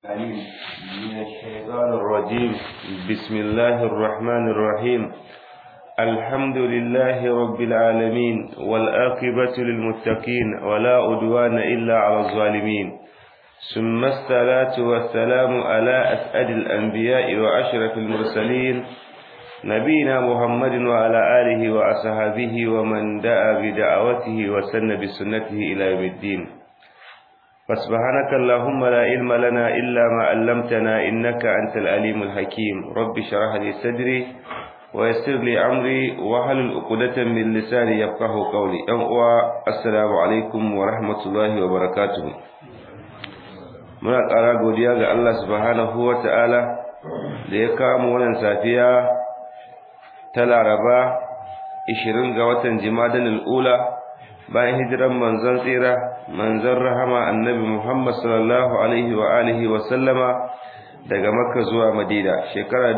العليم من الشيطان الرجيم بسم الله الرحمن الرحيم الحمد لله رب العالمين والآقبة للمتقين ولا أدوان إلا على الظالمين ثم الصلاة والسلام على أسعد الأنبياء وأشرف المرسلين نبينا محمد وعلى آله وأصحابه ومن دعا بدعوته وسن بسنته إلى يوم الدين فسبحانك اللهم لا علم لنا إلا ما علمتنا إنك أنت العليم الحكيم رب شرح لي صدري ويسر لي أمري وحل عقدة من لساني يفقه قولي أنقوى السلام عليكم ورحمة الله وبركاته muna ƙara godiya ga Allah subhanahu wa ta'ala da ya kama wannan safiya ta laraba 20 ga watan jimadan al'ula bayan hijiran manzon tsira manzon rahama annabi Muhammad sallallahu alaihi wa alihi wa sallama daga Makka zuwa Madina shekara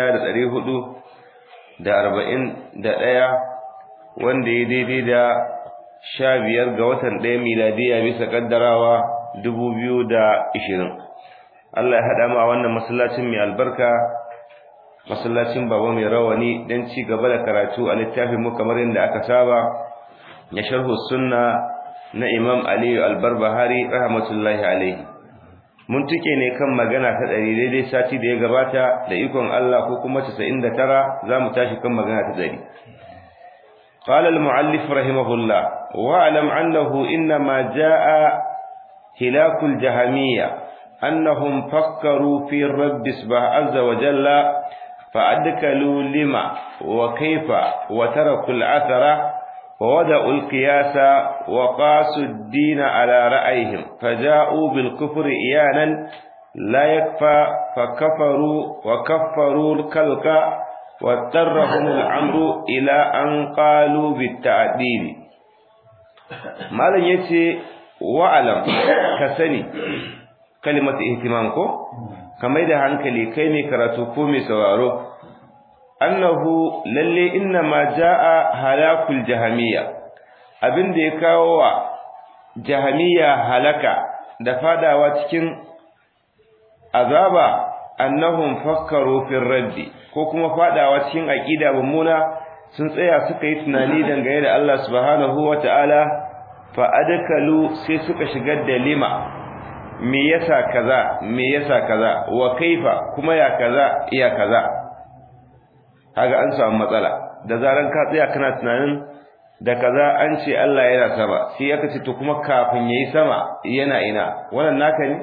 1441 wanda ya daidai da 15 ga watan 1 miladiya bisa kaddarawa 2020 Allah ya hada mu a wannan masallacin mai albarka masallacin baba mai rawani dan ci gaba da karatu a littafin mu kamar yadda aka saba ya sharhu sunna na Imam Ali al-Barbahari rahmatullahi alaihi mun tuke ne kan magana ta ɗari daidai sati da ya gabata da ikon Allah ko kuma 99 zamu tashi kan magana ta ɗari قال المؤلف رحمه الله واعلم أنه إنما جاء هلاك الجهمية أنهم فكروا في الرب سبحانه عز وجل فأدكلوا لما وكيف وتركوا العثرة ووضعوا القياس وقاسوا الدين على رأيهم فجاءوا بالكفر إيانا لا يكفى فكفروا وكفروا الكلك واضطرهم الأمر إلى أن قالوا بالتعديل ما لن يتي وعلم كسني كلمة اهتمامكم كما إذا هنكلي كيمي كراتوكومي سوارو annahu lalle inna ma jaa halakul jahamiyya abin da ya kawo wa jahamiyya halaka da fadawa cikin azaba annahum fakkaru fil raddi ko kuma fadawa cikin aqida mummuna sun tsaya suka yi tunani dangane da Allah subhanahu wataala fa adkalu sai suka shigar da lima me yasa kaza me yasa kaza wa kaifa kuma ya kaza iya kaza kaga an samu matsala da zaran ka tsaya kana tunanin da kaza an ce Allah yana sama sai aka ce to kuma kafin yayi sama yana ina wannan naka ne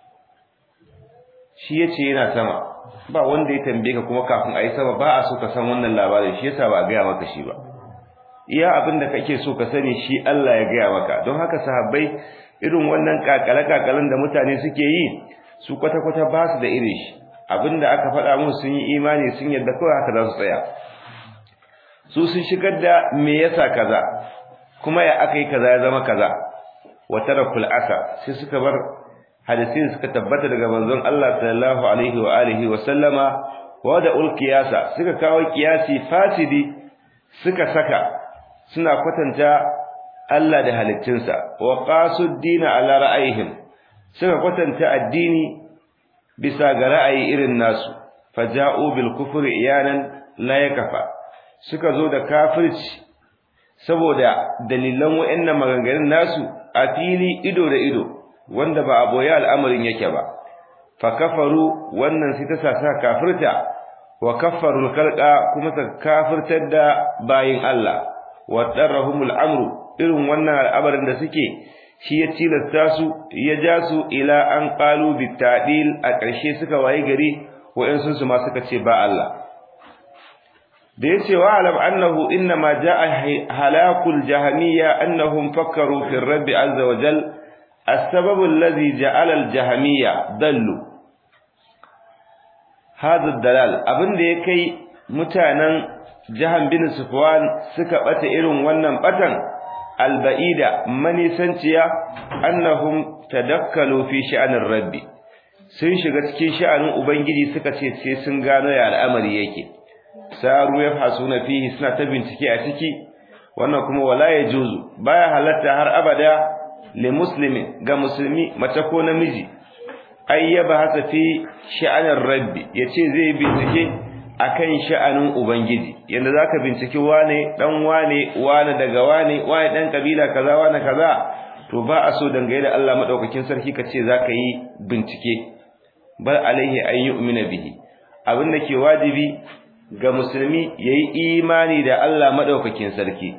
shi yace yana sama ba wanda ya tambaye ka kuma kafin ayi sama ba a so ka san wannan labarin shi yasa ba a gaya maka shi ba iya abin da kake so ka sani shi Allah ya gaya maka don haka sahabbai irin wannan kakale kakalen da mutane suke yi su kwata kwata ba su da irin shi abinda aka faɗa musu sun yi imani sun yadda kawai haka za su tsaya su sun shigar da me yasa kaza kuma ya aka yi kaza ya zama kaza wa tarakul asa sai suka bar hadisin suka tabbata daga manzon Allah sallallahu alaihi wa alihi wa sallama wa da ulqiyasa suka kawo kiyasi fasidi suka saka suna kwatanta Allah da halittunsa wa qasud dina ala ra'ayihim suka kwatanta addini bisa ga ra'ayi irin nasu faja'u bil kufri iyanan la yakfa suka zo da kafirci saboda dalilan wayannan maganganun nasu a fili ido da ido wanda ba a boye al'amarin yake ba fa kafaru wannan sai ta sa kafirta wa kaffarul khalqa kuma ta kafirtar da bayin Allah wa darrahumul amru irin wannan al'amarin da suke shi ya tilasta su ya ja su ila an qalu bitadil a ƙarshe suka waye gari wa'ansu su ma suka ce ba Allah da yace wa alam annahu inna ma jaa halakul jahamiyya annahum fakkaru fi rabb azza wa jal السبب الذي جعل الجهمية ضلوا هذا الدلال abin da ya kai mutanen jahan bin sufwan suka bata irin wannan batan alba'ida manisanciya annahum tadakkalu fi sha'anir rabbi sun shiga cikin sha'anin ubangiji suka ce sai sun gano ya al'amari yake saru ya fasuna fihi suna ta bincike a ciki wannan kuma wala ya juzu baya halatta har abada li muslimi ga musulmi mace ko namiji ayyaba hasa fi sha'anin rabbi yace zai bincike akan sha'anin ubangiji yanda zaka binciki wane dan wane wane daga wane wane dan kabila kaza wane kaza to ba a so dangane da Allah madaukakin sarki kace zaka yi bincike bal alaihi an yu'mina bihi abin da ke wajibi ga musulmi yayi imani da Allah madaukakin sarki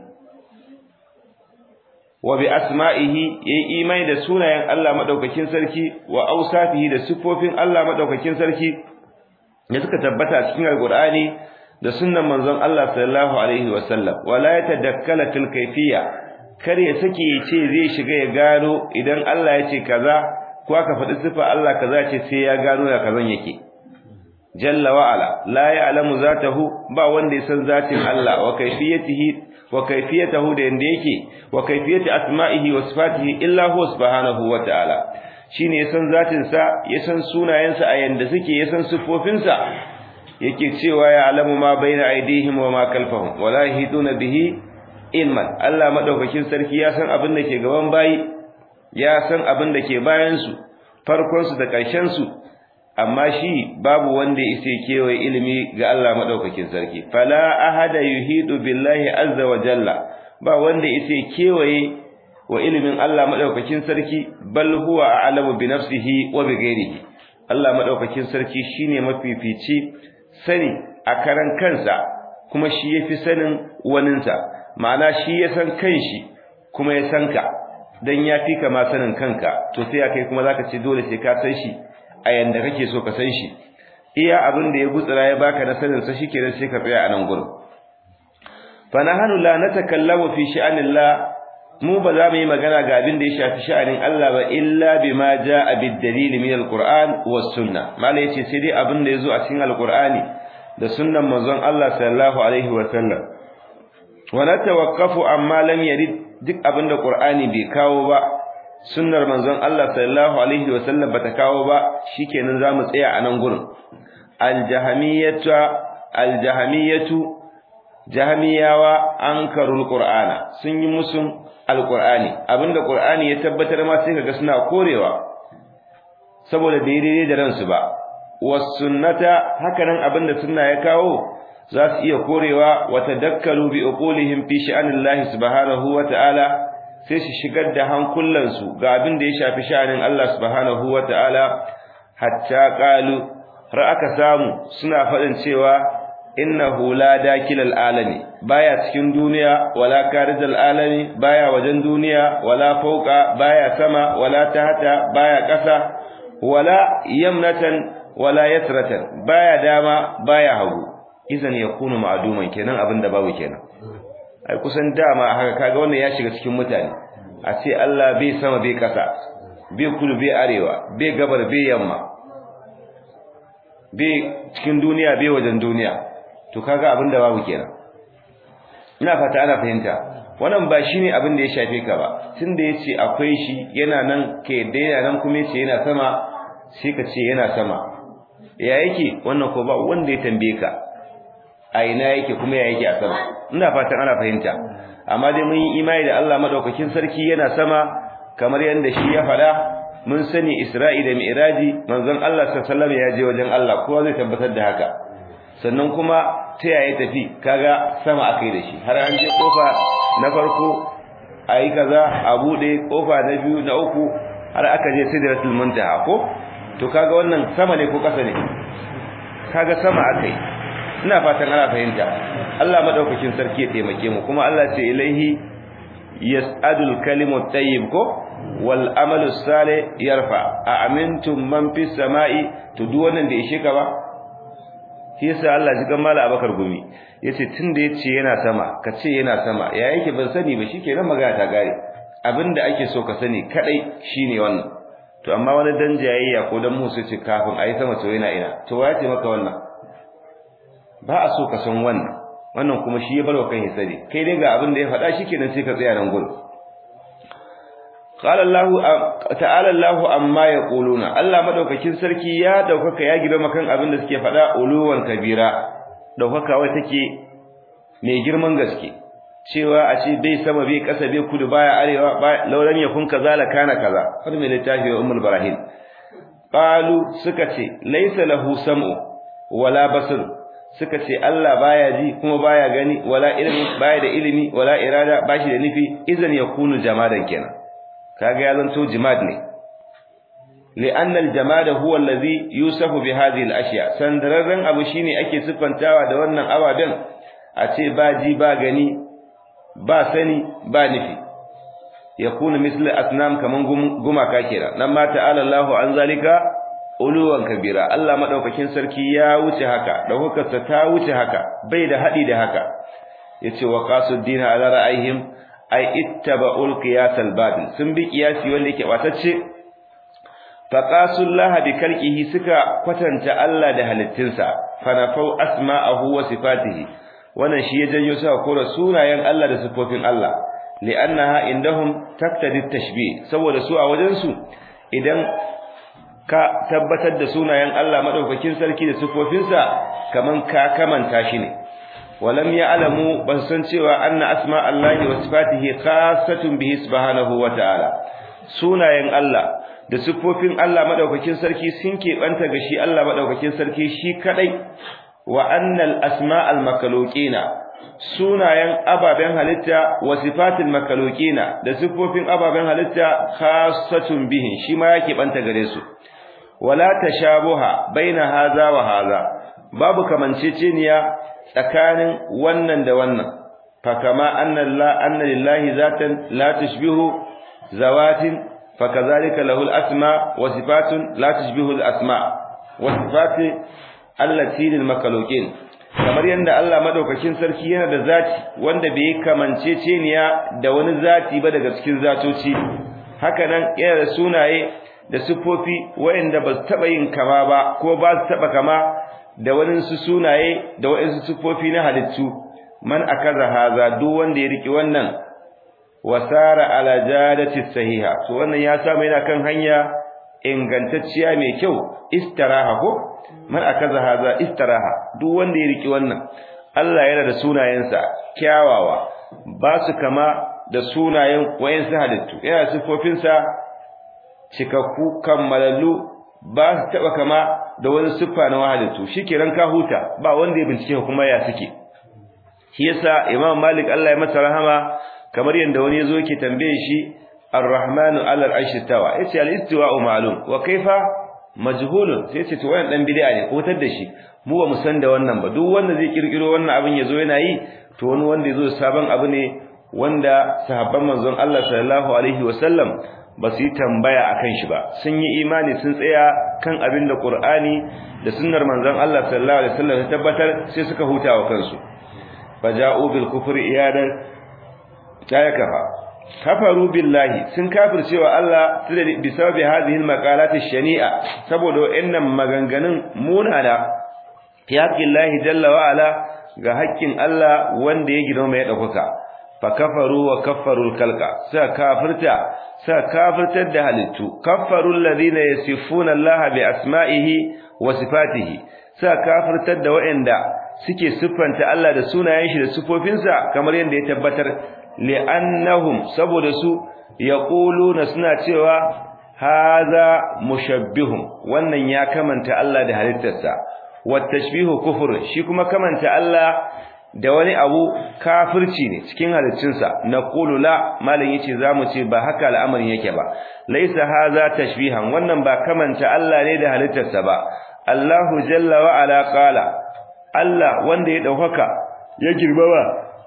wa bi asma'ihi yayi imani da sunayen Allah madaukakin sarki wa awsafihi da sifofin Allah madaukakin sarki da suka tabbata cikin alqur'ani da sunnan manzon Allah sallallahu alaihi wasallam wala yatadakkala til kayfiyya kar ya sake ya ce zai shiga ya gano idan Allah ya ce kaza ko aka faɗi sifa Allah kaza ce sai ya gano ya kazan yake jalla wa ala la ya'lamu zatahu ba wanda ya san zatin Allah wa kayfiyatihi wa kayfiyatahu da yanda yake wa kayfiyati asma'ihi wa sifatihi illa huwa subhanahu wa ta'ala shine ya san zatin sa ya san sunayensa a yanda suke ya san sifofin sa yake cewa ya alamu ma baina aidihim wa ma kalfahum wa la yahiduna bihi ilman Allah madaukakin sarki ya san abin da ke gaban bayi ya san abin da ke bayan su farkon su da ƙarshen su amma shi babu wanda yake kewaye ilimi ga Allah madaukakin sarki fala ahada yuhidu billahi azza wa jalla ba wanda yake kewaye wa ilimin Allah madaukakin sarki bal huwa a'lamu bi nafsihi wa bi ghairihi Allah madaukakin sarki shine mafifici sani a karan kansa kuma shi yafi sanin waninsa ma'ana shi ya san kanshi kuma ya san ka dan yafi ka ma sanin kanka to sai kai kuma zaka ce dole sai ka san shi a yanda kake so ka san shi iya abin da ya gutsura ya baka na sanin sa shikenan sai ka tsaya a nan gurin fa nahnu la natakallamu fi sha'anillah mu ba za mu yi magana ga abin da ya shafi sha'anin Allah ba illa bima jaa bid dalil min alquran was sunna mala yace sai dai abin da yazo a cikin alqurani da sunnan manzon Allah sallallahu alaihi wa sallam wa natawaqqafu amma lam yarid duk abin da qur'ani bai kawo ba sunnar manzon Allah sallallahu alaihi wa sallam bata kawo ba shikenan zamu tsaya a nan gurin aljahamiyatu aljahamiyatu jahamiyawa ankarul qur'ana sun yi musun alqur'ani abinda qur'ani ya tabbatar ma sai kaga suna korewa saboda daidai da ransu ba was sunnata hakanan abinda sunna ya kawo za su iya korewa wa tadakkalu bi uqulihim fi sha'anillahi subhanahu wa ta'ala sai su shigar da hankulansu ga abin da ya shafi sha'anin Allah subhanahu wa ta'ala hatta qalu har aka samu suna faɗin cewa innahu la dakilal alami baya cikin duniya wala karijal alami baya wajen duniya wala fauka baya sama wala tahta baya ƙasa wala yamnatan wala yasratan baya dama baya hagu idan yakunu ma'duman kenan abinda babu kenan ai kusan dama haka kaga wannan ya shiga cikin mutane a ce Allah bai sama bai ƙasa bai kudu bai arewa bai gabar bai yamma bai cikin duniya bai wajen duniya to kaga abin da babu kenan ina fata ana fahimta wannan ba shine abin da ya shafe ka ba tunda yace akwai shi yana nan kai da yana nan kuma yace yana sama sai ka ce yana sama ya yake wannan ko ba wanda ya tambaye ka a ina yake kuma ya yake a sama ina fatan ana fahimta amma dai mun yi imani da Allah madaukakin sarki yana sama kamar yanda shi ya faɗa mun sani Isra'i da Mi'raji manzon Allah sallallahu alaihi wasallam ya je wajen Allah kowa zai tabbatar da haka sannan kuma ta yaya tafi kaga sama akai da shi har an je kofa na farko ayi kaza a bude kofa na biyu na uku har aka je sidratul muntaha ko to kaga wannan sama ne ko kasa ne kaga sama akai ina fatan ana fahimta Allah madaukakin sarki ya taimake mu kuma Allah ce ilaihi yas'adul kalimu tayyib ko wal amalu salih yarfa a amintum man fis sama'i to duk wannan da ishe ka ba shi yasa Allah ji gamala Abakar gumi yace tunda yace yana sama ka ce yana sama ya yake ban sani ba shikenan magana ta gare abinda ake so ka sani kadai shine wannan to amma wani dan jayayya ko dan musu ce kafin ayi sama to yana ina to waye ce maka wannan ba a so ka san wannan wannan kuma shi ya barwa kan hisari kai dai ga abin da ya faɗa shikenan sai ka tsaya nan gurin qala Allah ta'ala Allah amma yaquluna Allah madaukakin sarki ya daukaka ya gibe makan abin da suke faɗa uluwan kabira daukaka wai take mai girman gaske cewa a ce bai sama bai kasa bai kudu baya arewa lauran yakun kaza la kana kaza har mai littafi wa ummul barahim qalu suka ce laysa lahu sam'u wala basar suka ce Allah baya ji kuma baya gani wala ilmi baya da ilimi wala irada bashi da nufi idan yakunu jamadan kenan kaga ya zanto jimad ne لأن الجماد هو الذي يوصف بهذه الأشياء سندررن abu shine ake siffantawa da wannan ababen a ce ba ji ba gani ba sani ba nufi yakunu misli asnam kaman gumaka kenan nan ma ta'ala Allahu an zalika uluwan kabira Allah madaukakin sarki ya wuce haka da hukarsa ta wuce haka bai da hadi da haka yace wa qasuddin ala ra'ayhim ay ittaba'ul qiyas al-batil sun bi qiyasi wanda yake batacce faqasullaha bi kalqihi suka kwatanta Allah da halittinsa fanafau asma'ahu wa sifatihi wannan shi ya janyo suka kora sunayen Allah da sifofin Allah li'annaha indahum taqtadi tashbih saboda su a wajen su idan ka tabbatar da sunayen Allah madaukakin sarki da sifofinsa kaman ka kamanta shi ne walam ya'lamu ban san cewa anna asma Allah wa sifatihi khassatun bihi subhanahu wa ta'ala sunayen Allah da sifofin Allah madaukakin sarki sun keɓanta ga shi Allah madaukakin sarki shi kadai wa annal asma'al makhluqina sunayen ababen halitta wa sifatil makhluqina da sifofin ababen halitta khassatun bihi shi ma yake banta gare su wala tashabuha baina haza wa haza babu kamanceceniya tsakanin wannan da wannan fa kama anna la anna lillahi zatan la tushbihu zawatin fakazalika lahul asma wa sifatun la tushbihu al asma wa sifati allati lil makhluqin kamar yanda Allah madaukakin sarki yana da zati wanda bai kamanceceniya da wani zati ba daga cikin zatoci haka nan yana da sunaye da sifofi waɗanda ba su taɓa yin kama ba ko ba su taɓa kama da wani su sunaye da waɗansu sifofi na halittu man akaza haza duk wanda ya riki wannan wasara ala jadati sahiha to wannan ya samu yana kan hanya ingantacciya mai kyau istiraha ko man akaza haza istiraha duk wanda ya riki wannan Allah yana da sunayensa kyawawa ba su kama da sunayen wayansu halittu yana sifofinsa cikakku kammalallu ba su taba kama da wani siffa na halittu shikenan ka huta ba wanda ya bincike kuma ya suke shi yasa Imam Malik Allah ya masa rahama kamar yanda wani yazo yake tambaye shi Ar-Rahmanu 'ala al-'arshi tawa yace al-istiwa'u ma'lum wa kaifa majhulun sai yace to wannan dan bid'a ne ko tar da shi mu ba mu san da wannan ba duk wanda zai kirkiro wannan abin yazo yana yi to wani wanda yazo sabon abu ne wanda sahabban manzon Allah sallallahu alaihi wasallam ba su yi tambaya akan shi ba sun yi imani sun tsaya kan abin da Qur'ani da sunnar manzon Allah sallallahu alaihi wasallam ta tabbatar sai suka huta wa kansu faja'u bil kufri iyadan ya kafa kafaru billahi sun kafircewa Allah bi sababi hadhihi al maqalat shania saboda wayannan maganganun munana fi haqqillahi jalla wa ala ga haƙƙin Allah wanda ya girma mai dauka fa kafaru wa kaffarul kalqa sa kafirta sa kafirtar da halittu kaffarul ladina yasifuna Allah bi asma'ihi wa sifatihi sa kafirtar da wayanda suke siffanta Allah da sunayen shi da sifofinsa kamar yadda ya tabbatar li'annahum saboda su yaquluna suna cewa hadha mushabbihun wannan ya kamanta Allah da halittarsa wa tashbihu kufur shi kuma kamanta Allah da wani abu kafirci ne cikin halittunsa naqulu la malam yace zamu ce ba haka al'amarin yake ba laisa hadha tashbihan wannan ba kamanta Allah ne da halittarsa ba Allahu jalla wa ala qala Allah wanda ya daukaka ya girmama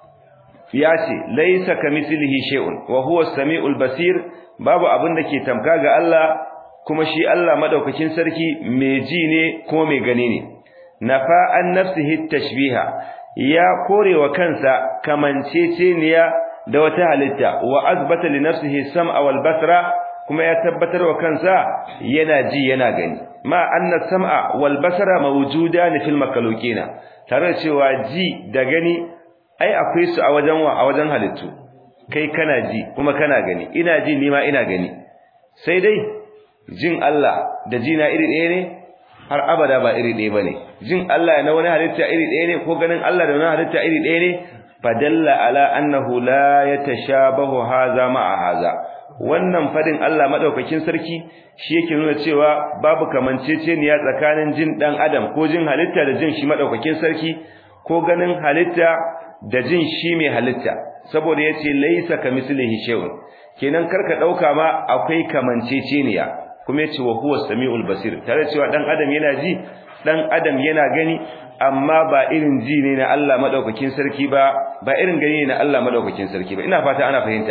ya ce laisa kamislihi shay'un wa huwa as-sami'ul basir babu abin da ke tamka ga Allah kuma shi Allah madaukakin sarki mai ji ne kuma mai gani ne nafa an nafsihi tashbiha ya korewa kansa kamanceceniya da wata halitta wa azbata li nafsihi sam'a wal basra kuma ya tabbatar wa kansa yana ji yana gani ma anna sam'a wal basara mawjudan fil makhluqina tare cewa ji da gani ai akwai su a wajen wa a wajen halittu kai kana ji kuma kana gani ina ji ni ma ina gani sai dai jin Allah da jina iri ɗaya ne har abada ba iri ɗaya bane jin Allah na wani halitta iri ɗaya ne ko ganin Allah da wani halitta iri ɗaya ne fadalla ala annahu la yatashabahu hadha ma'a hadha wannan fadin Allah madaukakin sarki shi yake nuna cewa babu kamanceceniya tsakanin jin dan adam ko jin halitta da jin shi madaukakin sarki ko ganin halitta da jin shi mai halitta saboda yace laisa kamislihi shay'un kenan karka dauka ma akwai kamanceceniya kuma yace wa huwa samiul basir tare cewa dan adam yana ji dan adam yana gani amma ba irin ji ne na Allah madaukakin sarki ba ba irin gani ne na Allah madaukakin sarki ba ina fata ana fahimta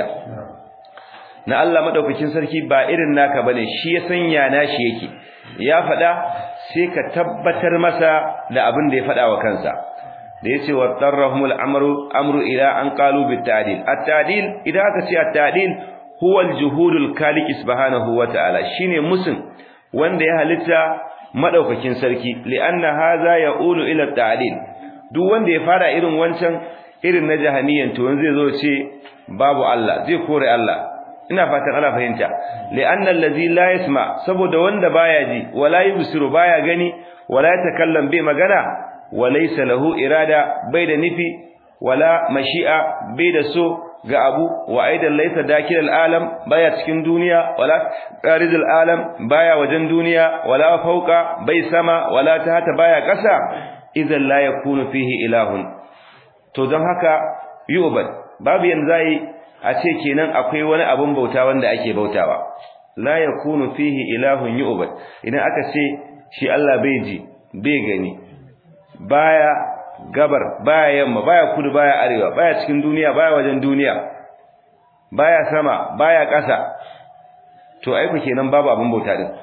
na Allah madaukakin sarki ba irin naka bane shi ya sanya nashi yake ya fada sai ka tabbatar masa da abin da ya fada wa kansa da yace wa tarrahumul amru amru ila an qalu bit ta'dil at-ta'dil idan aka ce at-ta'dil huwa al-juhudul khaliq subhanahu wa ta'ala shine musun wanda ya halitta madaukakin sarki li'anna hadha ya'ulu ila at-ta'dil duk wanda ya fara irin wancan irin na jahaniyan to zai zo ce babu Allah zai kore Allah ina fatan ana fahimta li'anna allazi la yasma saboda wanda baya ji wala yubsiru baya gani wala yatakallam bai magana walaysa lahu irada bai da nufi wala mashi'a bai da so ga abu wa aidan laysa dakil alam baya cikin duniya wala qaridul alam baya wajen duniya wala fauka bai sama wala tahta baya kasa idan la yakunu fihi ilahun to don haka yu'bad babu yanzu a ce kenan akwai wani abun bauta wanda ake bautawa la yakunu fihi ilahun yu'bad idan aka ce shi Allah bai ji bai gani baya gabar baya yamma baya kudu baya arewa baya cikin duniya baya wajen duniya baya sama baya ƙasa to ai ku kenan babu abun bauta din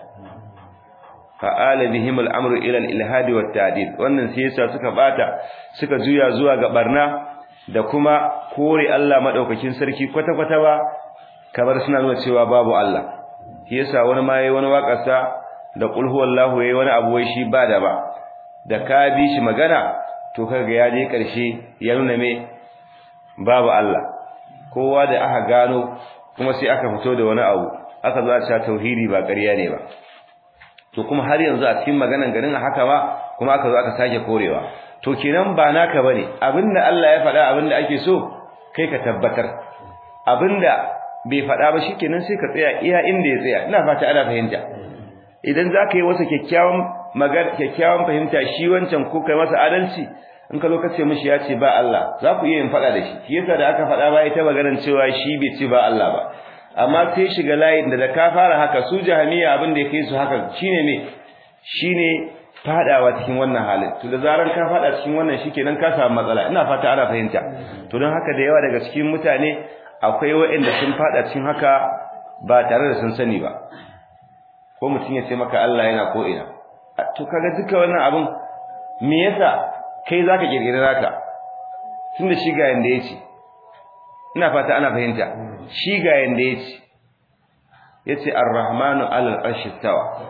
fa'ala bihim al-amru ila al-ilhad wa at-ta'dil wannan sai yasa suka bata suka juya zuwa ga barna da kuma kore Allah madaukakin sarki kwata-kwata ba kamar suna nuna cewa babu Allah shi yasa wani ma yayi wani waƙarsa da qul huwallahu yayi wani abu wai shi ba da ba da ka bi shi magana to kaga ya je karshe ya nuna me babu Allah kowa da aka gano kuma sai aka fito da wani abu aka zo a tauhidi ba ƙarya ne ba to kuma har yanzu a cikin maganan garin haka ba kuma aka zo aka sake korewa to kenan ba naka bane abinda Allah ya faɗa abinda ake so kai ka tabbatar abinda bai faɗa ba shikenan sai ka tsaya iya inda ya tsaya ina fata ana fahimta idan zaka yi wasa kyakkyawan magana kyakkyawan fahimta shi wancan ko kai masa adalci in ka zo ka ce mishi ya ce ba Allah za ku iya yin faɗa da shi shi yasa da aka faɗa ba ita maganar cewa shi bai ce ba Allah ba amma sai shiga layin da da ka fara haka su jahamiya abin da ya kai su haka shine me shine fadawa cikin wannan halin to da zaran ka fada cikin wannan shikenan ka samu matsala ina fata ana fahimta to don haka da yawa daga cikin mutane akwai waɗanda sun fada cikin haka ba tare da sun sani ba ko mutum ya ce maka Allah yana ko ina to kaga duka wannan abun me yasa kai zaka kirkire zaka tunda shi ga yanda yace ina fata ana fahimta shi ga yanda yace yace ar-rahmanu 'alal arshi tawa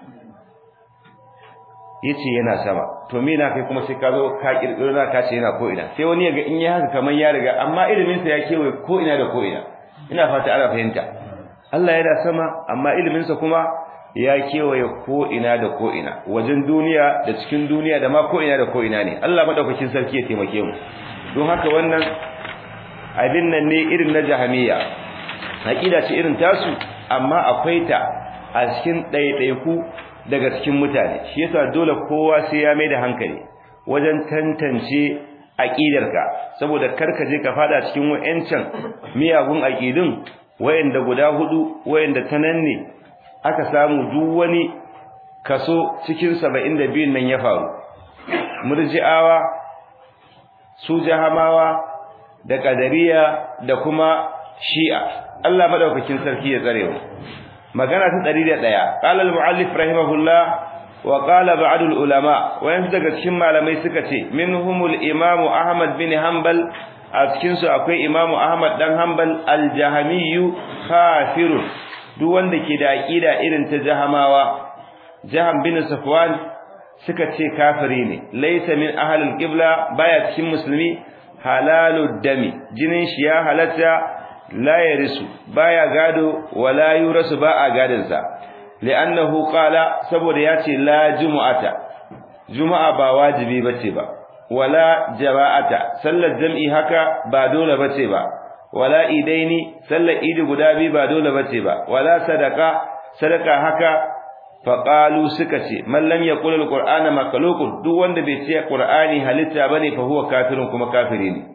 yace yana sama to me na kai kuma sai ka zo ka kirkiro na ka ce yana ko ina sai wani yaga in ya haka kaman ya riga amma ilimin sa ya kewaye ko ina da ko ina ina fata ana fahimta Allah yana sama amma ilimin sa kuma ya kewaye ko ina da ko ina wajen duniya da cikin duniya da ma ko ina da ko ina ne Allah madaukakin sarki ya taimake mu don haka wannan abin nan ne irin na jahamiya aqida ce irin tasu amma akwai ta a cikin ɗaiɗaiku daga cikin mutane shi yasa dole kowa sai ya mai da hankali wajen tantance aqidarka saboda karka je ka fada cikin wayancan miyagun aqidun wayanda guda hudu wayanda tanan ne aka samu duk wani kaso cikin 72 nan ya faru murji'awa su jahamawa da qadariya da kuma shi'a Allah madaukakin sarki ya tsare mu magana ta 101 qala al-muallif rahimahullah wa qala ba'd al-ulama wayan daga cikin malamai suka ce minhumul imam ahmad bin hanbal a cikin su akwai imam ahmad dan hanbal al-jahmiyyu kafirun duk wanda ke da aqida irin ta jahamawa jaham bin safwan suka ce kafiri ne laysa min ahli al-qibla baya cikin musulmi halalud dami jinin shi ya halatta la yarisu baya gado wala yurasu ba a gadin sa li'annahu qala saboda yace la jumu'ata juma'a ba wajibi bace ba wala jama'ata sallar jam'i haka ba dole bace ba wala idaini sallar idi guda biyu ba dole bace ba wala sadaka sadaka haka faqalu suka ce man lam yaqul alqur'ana makhluqun duk wanda bai ce qur'ani halitta bane fa huwa kafirun kuma kafiri ne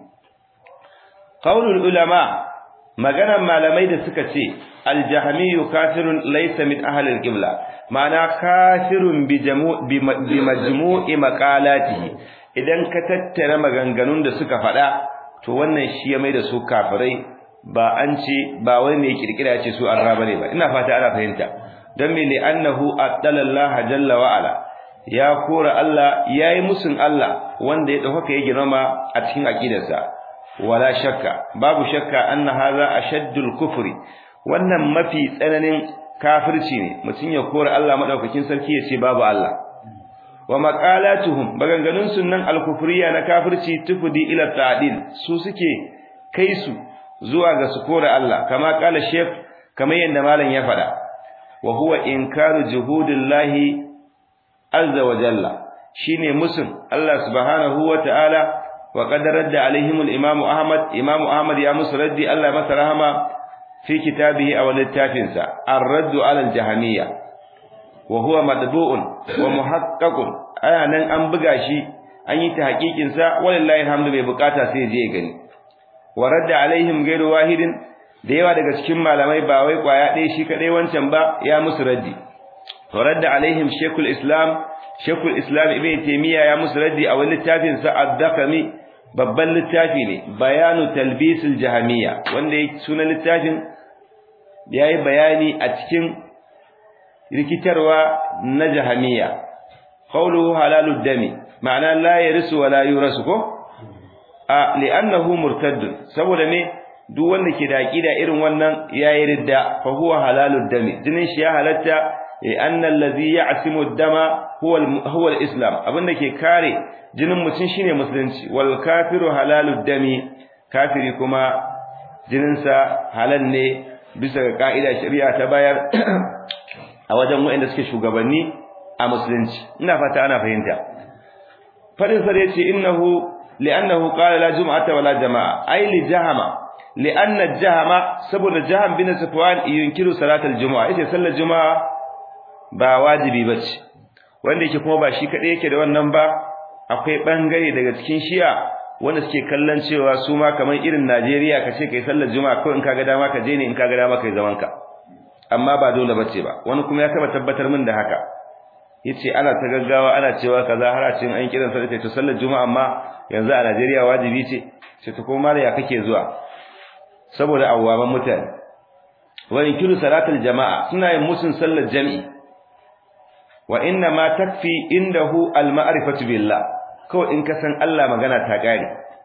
qaulul ulama maganan malamai da suka ce aljahmiyyu kafirun laysa min ahli alqibla ma'ana kafirun bi majmu'i maqalatihi idan ka tattara maganganun da suka faɗa to wannan shi ya mai da su kafirai ba an ce ba wai mai kirkira ya ce su an raba ne ba ina fata ana fahimta dan me li'annahu addalallaha jalla wa ala ya kora Allah yayi musun Allah wanda ya dauka ya girma a cikin aqidarsa wala shakka babu shakka anna hadha ashaddul kufri wannan mafi tsananin kafirci ne mutun ya kora Allah madaukakin sarki ya ce babu Allah wa maqalatuhum maganganun sunnan al-kufriya na kafirci tufdi ila ta'dil su suke kai su zuwa ga su kora Allah kama kala shef kamar yanda malam ya faɗa wa huwa inkaru juhudillahi azza wa jalla shine musun Allah subhanahu wa ta'ala wa qad radda alaihim al-imam Ahmad imam Ahmad ya musu raddi Allah masa rahama fi kitabihi aw littafinsa ar-radd ala al-jahmiyya wa huwa madbu'un wa muhaqqaqun aya nan an buga shi an yi ta hakikin sa wallahi alhamdu bai bukata sai je gani wa radda alaihim ghairu wahidin da yawa daga cikin malamai ba wai kwaya ɗaya shi kadai wancan ba ya musu raddi to radda alaihim shaykhul islam shaykhul islam ibn taymiya ya musu raddi a wani littafin sa ad-dakami babban littafi ne bayanu talbisul jahamiyya wanda yake sunan littafin yayi bayani a cikin rikitarwa na jahamiyya qawluhu halalud dami ma'ana la yarisu wa la yurasu ko a li'annahu murtadd saboda me duk wanda ke da aqida irin wannan yayi ridda fa huwa halalud dami jinin shi ya halatta li'anna allazi ya'simu ad-dama huwa huwa al-islam abinda ke kare jinin mutum shine musulunci wal kafiru halalud dami kafiri kuma jininsa halal ne bisa ga ka'ida shari'a ta bayar a wajen waɗanda suke shugabanni a musulunci ina fata ana fahimta fadin sa yace innahu li'annahu qala la jum'ata wala jama'a ay li jahama li'anna jahama saboda jaham bin safwan yunkiru salatal jumu'a yace sallar juma'a ba wajibi bace wanda yake kuma ba shi kadai yake da wannan ba akwai bangare daga cikin shi'a wanda suke kallon cewa su ma kamar irin Najeriya kace kai sallar juma'a ko in kaga dama ka je ne in kaga dama kai zaman ka amma ba dole bace ba wani kuma ya taba tabbatar min da haka yace ana ta gaggawa ana cewa kaza har a cikin an kiran sallar to sallar juma'a amma yanzu a Najeriya wajibi ce sai ta kuma ya kake zuwa saboda awwaman mutane wa inkiru salatul jama'a suna yin musun sallar jami'i wa inna ma takfi indahu al-ma'rifatu billah kawai in ka san Allah magana ta gane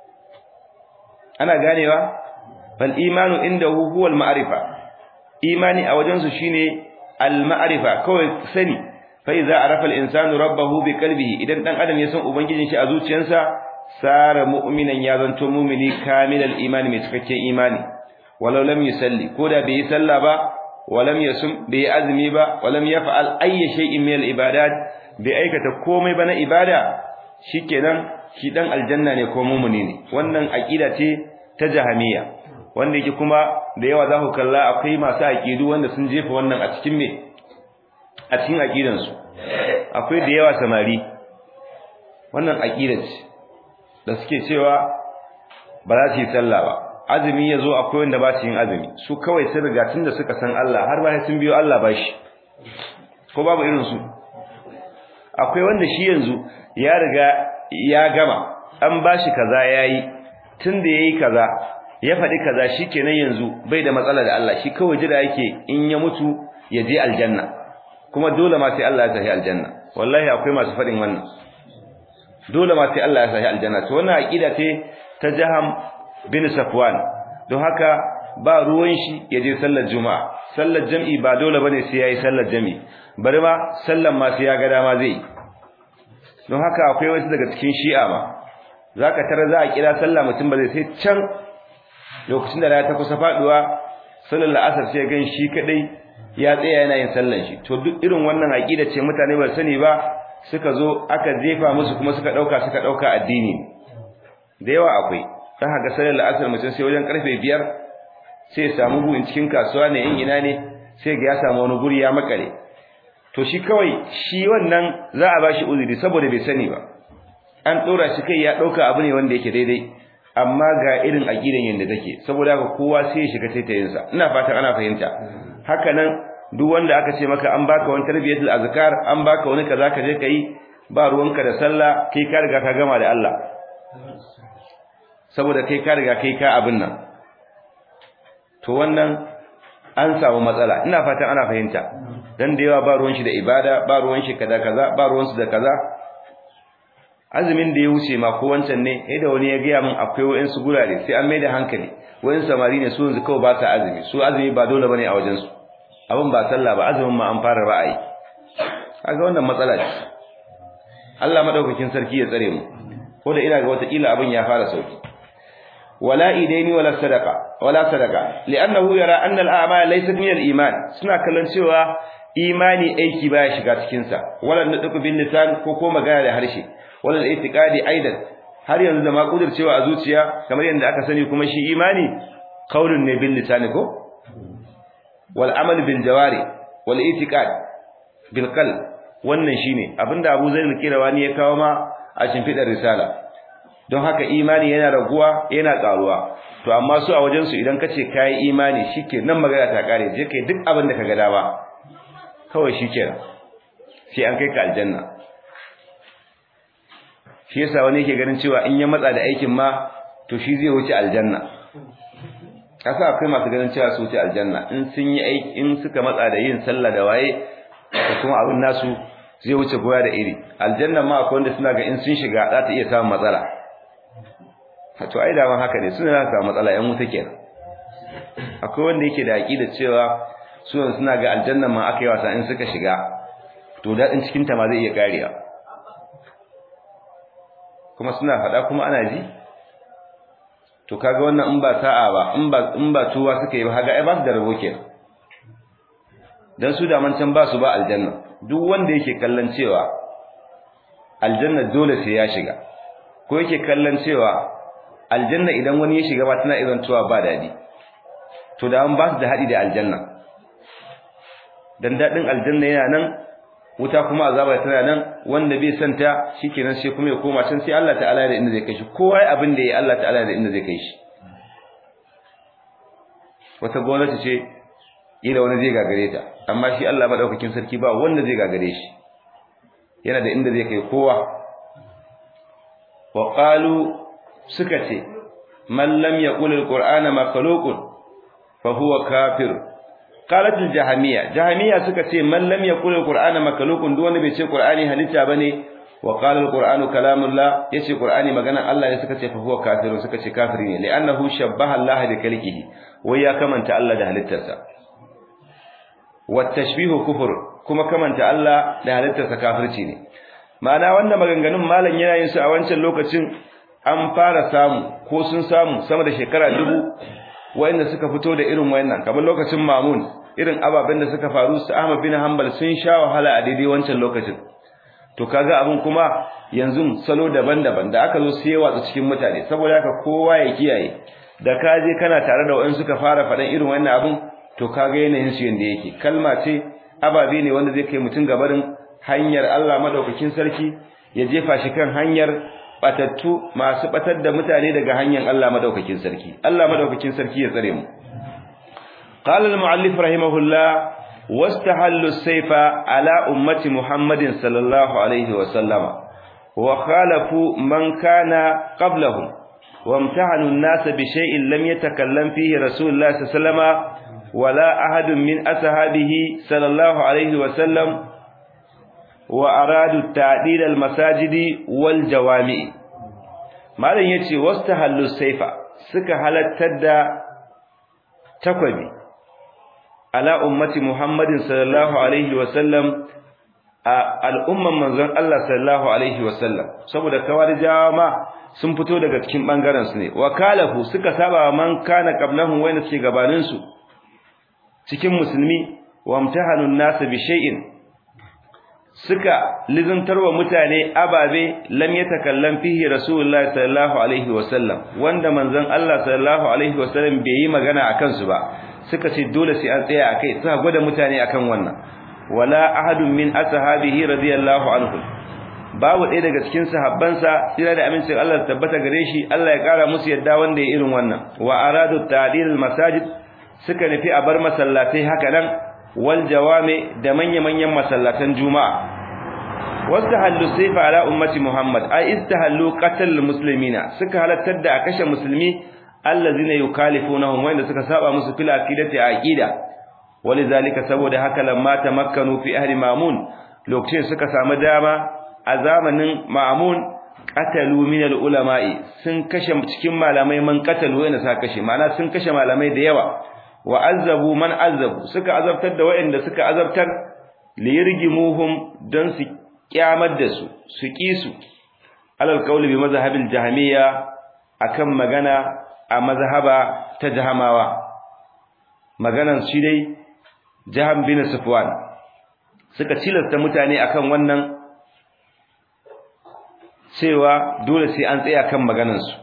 ana ganewa bal imanu indahu huwa al-ma'rifa imani a wajen su shine al-ma'rifa kawai sani fa idza arafa al-insanu rabbahu bi qalbihi idan dan adam ya san ubangijin shi a zuciyarsa sara mu'minan ya zanto mu'mini kamilal imani mai cikakken imani walau lam yusalli koda bai yi sallah ba walam yasum bai azumi ba walam yaf'al ayyi shay'in min al-ibadat bai aikata komai ba na ibada shikenan shi dan aljanna ne ko mumuni ne wannan aqida ce ta jahamiya wanda yake kuma da yawa za ku kalla akwai masu aqidu wanda sun jefa wannan a cikin me a cikin aqidan su akwai da yawa samari wannan aqida ce da suke cewa ba za su yi sallah ba azumi yazo akwai wanda ba su yin azumi su kawai sun riga tunda suka san Allah har ba sun biyo Allah bashi ko babu irin su akwai wanda shi yanzu ya riga ya gama an bashi kaza yayi tunda yayi kaza ya faɗi kaza shikenan yanzu bai da matsala da Allah shi kawai jira yake in ya mutu ya je aljanna kuma dole ma sai Allah ya sahi aljanna wallahi akwai masu faɗin wannan dole ma sai Allah ya sahi aljanna to wannan aqida ce ta Jaham bin Safwan don haka ba ruwan shi ya je sallar juma'a sallar jami'i ba dole bane sai yayi sallar jami'i bari ma sallan ma sai ya ga dama zai don haka akwai wasu daga cikin shi'a ma zaka tara za a kira sallah mutum ba zai sai can lokacin da rana ta kusa faduwa sallar la'asar sai gan shi kadai ya tsaya yana yin sallan shi to duk irin wannan aqida ce mutane ba sani ba suka zo aka jefa musu kuma suka dauka suka dauka addini da yawa akwai dan haka sallar la'asar mutum sai wajen karfe 5 sai ya samu buin cikin kasuwa ne in ina ne sai ga ya samu wani guri ya makale to shi kawai shi wannan za a bashi uzuri saboda bai sani ba an dora shi kai ya dauka abu ne wanda yake daidai amma ga irin aqidan yanda take saboda haka kowa sai ya shiga taitayin sa ina fatan ana fahimta haka nan duk wanda aka ce maka an baka wani tarbiyatul azkar an baka wani kaza ka je kai ba ruwanka da sallah kai ka riga ka gama da Allah saboda kai ka riga kai ka abin nan to wannan an samu matsala ina fatan ana fahimta dan da yawa ba ruwan shi da ibada ba ruwan shi kaza kaza ba ruwan su da kaza azumin da ya wuce ma ko wancan ne eh da wani ya ga min akwai wayan su gurare sai an maida hankali wayan samari ne su yanzu kawai ba sa azumi su azumi ba dole bane a wajen su abin ba sallah ba azumin ma an fara ra'ayi kaga wannan matsala ce Allah madaukakin sarki ya tsare mu ko da ina ga wata kila abin ya fara sauki wala idaini wala sadaqa wala sadaqa li'annahu yara anna al-a'mal laysat min al-iman suna kallon cewa imani aiki baya shiga cikin sa wala nadqu bin lisan ko ko magana da harshe wala al-i'tiqadi aidan har yanzu da ma cewa a zuciya kamar yadda aka sani kuma shi imani qaulun ne bil lisan ko wal amal bil jawari wal i'tiqad bil qalb wannan shine abinda Abu Zaid al-Qirawani ya kawo ma a shimfidar risala don haka imani yana raguwa yana karuwa to amma su a wajen su idan kace kai imani shike nan magana ta kare je kai duk abin da kaga dama kawai shikenan sai an kai ka aljanna shi yasa wani yake ganin cewa in ya matsa da aikin ma to shi zai wuce aljanna kasa akwai masu ganin cewa su wuce aljanna in sun yi aiki in suka matsa da yin sallah da waye da kuma abin nasu zai wuce goya da iri aljanna ma akwai wanda suna ga in sun shiga za ta iya samun matsala to ai da haka ne suna za su samu matsala yan wuta kenan akwai wanda yake da aqida cewa su suna ga aljanna ma aka yi wasa in suka shiga to dadin cikin ta ma zai iya kariya kuma suna faɗa kuma ana ji to kaga wannan in ba sa'a ba in ba in ba tuwa suka yi ba kaga ai ba su da rabo kenan dan su da man can ba su ba aljanna duk wanda yake kallon cewa aljanna dole sai ya shiga ko yake kallon cewa aljanna idan wani ya shiga ba tana irin tuwa ba dadi to da an ba su da hadi da aljanna dan dadin aljanna yana nan wuta kuma azaba tana nan wanda bai santa shikenan sai kuma ya koma can sai Allah ta'ala da inda zai kai shi kowa abin da yayi Allah ta'ala da inda zai kai shi wata gwamnati ce ila wani zai gagare ta amma shi Allah madaukakin sarki ba wanda zai gagare shi yana da inda zai kai kowa wa qalu suka ce man lam yaqul alqur'ana makhluqun fa huwa kafir qalat aljahmiya jahmiya suka ce man lam yaqul alqur'ana makhluqun duk wanda bai ce qur'ani halitta bane wa qala alqur'anu kalamullah yace qur'ani magana Allah ne suka ce fa huwa kafirun suka ce kafiri ne li'annahu shabbaha Allah bi kalkihi wai ya kamanta Allah da halittarsa والتشبيه kufur kuma kamanta Allah da halittarsa kafirci ne ma'ana wannan maganganun malam yana yin su a wancan lokacin an fara samu ko sun samu sama da shekara dubu wanda suka fito da irin wayannan kamar lokacin Mamun irin ababen da suka faru su Ahmad bin Hanbal sun sha wahala a daidai wancan lokacin to kaga abin kuma yanzu salo daban-daban da aka zo sai watsa cikin mutane saboda haka kowa ya kiyaye da ka je kana tare da wayan suka fara faɗan irin wannan abin to kaga yanayin su yanda yake kalma ce ababe ne wanda zai kai mutun gabarin hanyar Allah madaukakin sarki ya jefa shi kan hanyar batattu masu batar da mutane daga hanyar Allah madaukakin sarki Allah madaukakin sarki ya tsare mu qala al-muallif rahimahullah wastahallu as-sayfa ala ummati muhammadin sallallahu alaihi wa sallama wa khalafu man kana qablahum وامتحنوا الناس بشيء لم يتكلم فيه رسول الله صلى الله عليه وسلم ولا أحد من أصحابه صلى الله عليه وسلم وأرادوا تعديل المساجد والجوامع malam yace wastahallu saifa suka halattar da takwabi ala ummati muhammadin sallallahu alaihi wasallam a al'umman manzon Allah sallallahu alaihi wasallam saboda kawarijawa ma sun fito daga cikin bangaren su ne wakalahu suka saba man kana qablahum wayna suke gabanin su cikin musulmi wa amtahanun nas bi shay'in suka lizantarwa mutane ababe lam yatakallam fihi rasulullahi sallallahu alaihi wasallam wanda manzon Allah sallallahu alaihi wasallam bai yi magana akan su ba suka ce dole sai an tsaya akai suka gwada mutane akan wannan wala ahadun min ashabihi radiyallahu anhu babu ɗaya daga cikin sahabbansa tsira da amincin Allah tabbata gare shi Allah ya kara musu yadda wanda ya irin wannan wa aradu ta'dil masajid suka nufi a bar masallatai haka nan wal jawami da manya-manyan masallatan juma'a wastahallu sayfa ala ummati muhammad ay istahallu qatl muslimina suka halattar da a kashe musulmi allazina yukalifunahum wanda suka saba musu fil aqidati aqida walizalika saboda haka lamma tamakkanu fi ahli mamun lokacin suka samu dama a zamanin ma'mun qatalu min al-ulama'i sun kashe cikin malamai man qatalu wanda suka kashe ma'ana sun kashe malamai da yawa wa azabu man azabu suka azabtar da waɗanda suka azabtar liyirgimuhum don su kyamar da su su kisu alal qawli bi mazhabil jahmiya akan magana a mazhaba ta jahamawa maganan shi dai jaham bin sufwan suka cilasta mutane akan wannan cewa dole sai an tsaya kan maganan su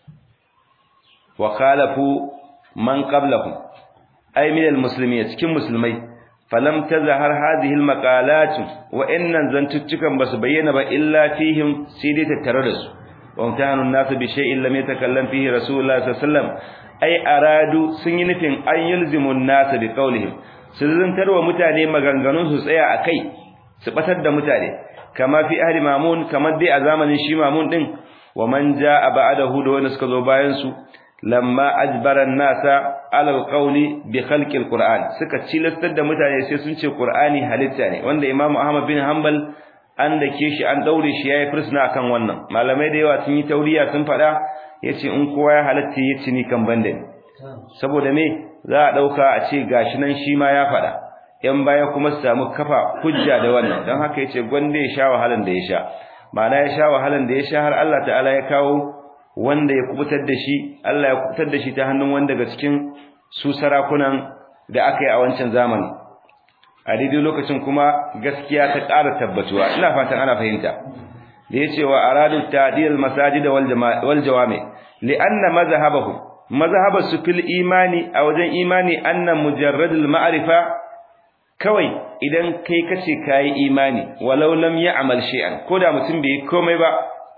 wa khalafu man qablahum ay min almuslimin cikin musulmai falam tazhar hadhihi almaqalat wa innan zantuttukan basu bayyana ba illa fihim sai dai tattare da su wa mutahanu nasu bi shay'in lam yatakallam fihi rasulullah sallallahu alaihi wasallam ay aradu sun yi nufin an yulzimu an-nas bi qawlihim su zantarwa mutane maganganun su tsaya akai su batar da mutane kama fi ahli mamun kamar dai a zamanin shi mamun din wa man jaa ba'dahu da wanda suka zo bayan su lamma ajbara nasa ala alqawli bi khalqi alquran suka cilastar da mutane sai sun ce qur'ani halitta ne wanda imamu ahmad bin hanbal an dake shi an daure shi yayi fursuna akan wannan malamai da yawa sun yi tauriya sun fada yace in kowa ya halatta yace ni kan banda ne saboda me za a dauka a ce gashi nan shi ma ya fada yan baya kuma su samu kafa hujja da wannan dan haka yace gwande ya sha wahalan da ya sha ma'ana ya sha wahalan da ya sha har Allah ta'ala ya kawo wanda ya kubutar da shi Allah ya kubutar da shi ta hannun wanda daga cikin su sarakunan da aka yi a wancan zamani a daidai lokacin kuma gaskiya ta ƙara tabbatuwa ina fatan ana fahimta da yace wa aradu ta'dil masajid wal wal jawami li'anna mazhabahu mazhabasu fil imani a wajen imani anna mujarradul ma'rifa kawai idan kai kace kai imani walau lam ya'mal shay'an koda mutum bai komai ba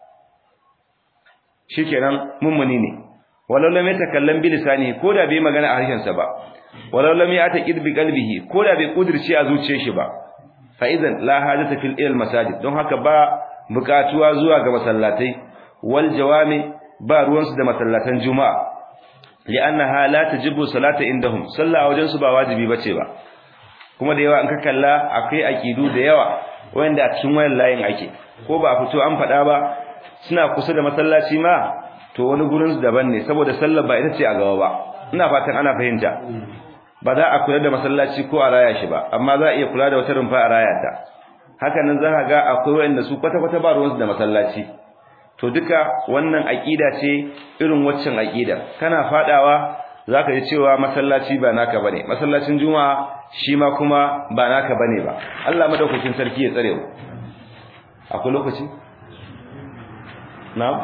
shikenan mummuni ne walau lam yatakallam bi lisanihi koda bai magana a harshen sa ba walau lam ya'taqid bi qalbihi koda bai kudirce a zuciyar shi ba fa idan la hajata fil ilal masajid don haka ba bukatuwa zuwa ga masallatai wal jawami ba ruwansu da masallatan juma'a li'annaha la tajibu salata indahum sallah a wajen su ba wajibi bace ba kuma da yawa in ka kalla akwai akidu da yawa wanda a cikin wayan layin ake ko ba a fito an faɗa ba suna kusa da masallaci ma to wani gurin su daban ne saboda sallar ba ita ce a gaba ba ina fatan ana fahimta ba za a kula da masallaci ko a raya shi ba amma za a iya kula da wata rumfa a raya ta haka nan za ka ga akwai wanda su kwata kwata ba ruwansu da masallaci to duka wannan aqida ce irin waccan aqida kana fadawa zaka ji cewa masallaci ba naka bane masallacin juma'a shi ma kuma ba naka bane ba Allah madaukakin sarki ya tsare mu akwai lokaci na'am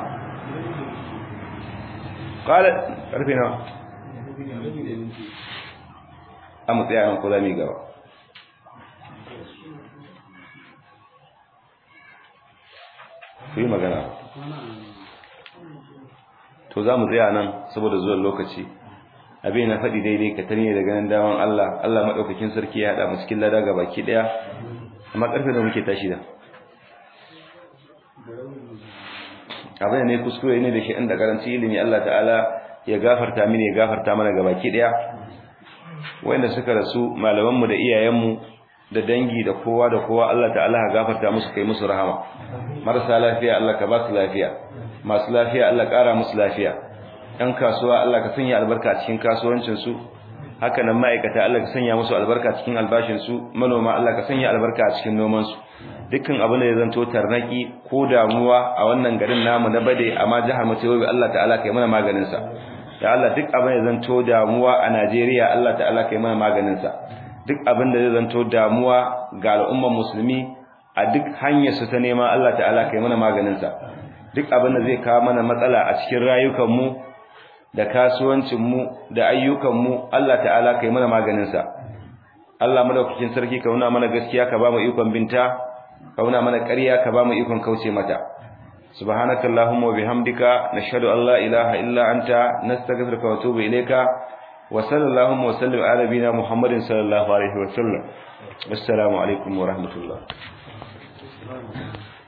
qala karfe nawa amma tsaya nan ko za mu yi gaba ku yi magana to za mu tsaya nan saboda zuwan lokaci abin na faɗi daidai ka tare da ganin daman Allah Allah maɗaukakin sarki ya haɗa mu cikin lada ga baki ɗaya amma ƙarfe da muke tashi da abin ne kuskure ne da shi inda karanci ilimi Allah ta'ala ya gafarta mini ya gafarta mana ga baki ɗaya wanda suka rasu malamanmu da iyayenmu da dangi da kowa da kowa Allah ta'ala ya gafarta musu kai musu rahama marasa lafiya Allah ka ba su lafiya masu lafiya Allah ƙara musu lafiya ɗan kasuwa Allah ka sanya albarka cikin kasuwancin su haka nan ma'aikata Allah ka sanya musu albarka cikin albashin su manoma Allah ka sanya albarka a cikin noman su dukkan abin da ya zanto tarnaki ko damuwa a wannan garin namu na bade amma jihar mu tayi Allah ta'ala kai mana maganin sa ya Allah duk abin da ya zanto damuwa a Najeriya Allah ta'ala kai mana maganin sa duk abin da zai zanto damuwa ga al'ummar musulmi a duk hanyar su ta nema Allah ta'ala kai mana maganin sa duk abin da zai kawo mana matsala a cikin rayukan mu da kasuwancin mu da ayyukan mu Allah ta'ala kai mana maganin sa Allah madaukakin sarki ka nuna mana gaskiya ka ba mu ikon binta ka nuna mana ƙarya ka ba mu ikon kauce mata subhanakallahumma wa bihamdika nashhadu an la ilaha illa anta nastaghfiruka wa atubu ilayka وصلى اللهم وسلم على نبينا محمد صلى الله عليه وسلم والسلام عليكم ورحمة الله